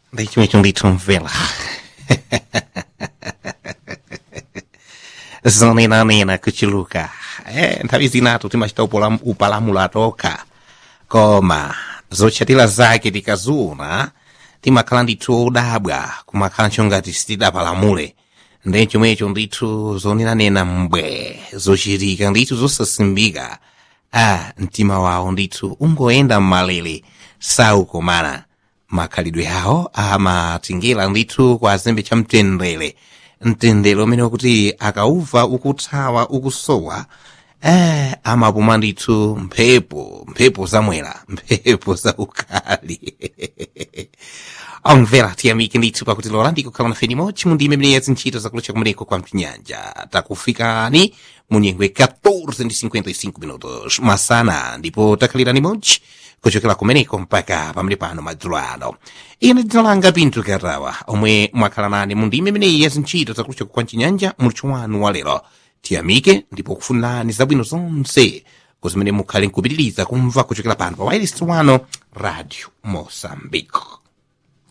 Deixa-me ndithu mvela zonenanena kuchuluka eh, nthawi zinatu timachita upolam- upalamula tokha koma zotchatira zake tikazuna timakhala ndithu odabwa kumakhala ngati sitidapalamule ndi chomwecho ndithu zonenanena mbwe zochitika ndithu zosasimbika ah mtima wawo ndithu ungoyenda mmalele saukomana makhalidwe awo amatingera ndithu kwa azembe cha mtendere mtendere umene wakuti akauva ukuthawa ukusowa eh amapuma ndithu mphepo mphepo zamwera mphepo zaukali omvera tiyamike ndithu pakuti lola ndikukhala nafe nimodzi mundime imene ya zintchito zakulucha kumeneko kwa mchinyanja takufikani mu nyengo 14 ndi 55 minutos masana ndipo takhalira nimodzi kuchokera kumeneko mpaka pamene pano madzulo ano ine dzina langa pinthu katawa omwe mwakhala nane mu ndime imeneyi ya zintchito zakulucha kwa mchinyanja muluthu wanu wa lero tiyamike ndipo kufunirani zabwino zonse kuzimene mukhale nkupitiriza kumva kuchokera pano pa wailesi wano radio mosambiko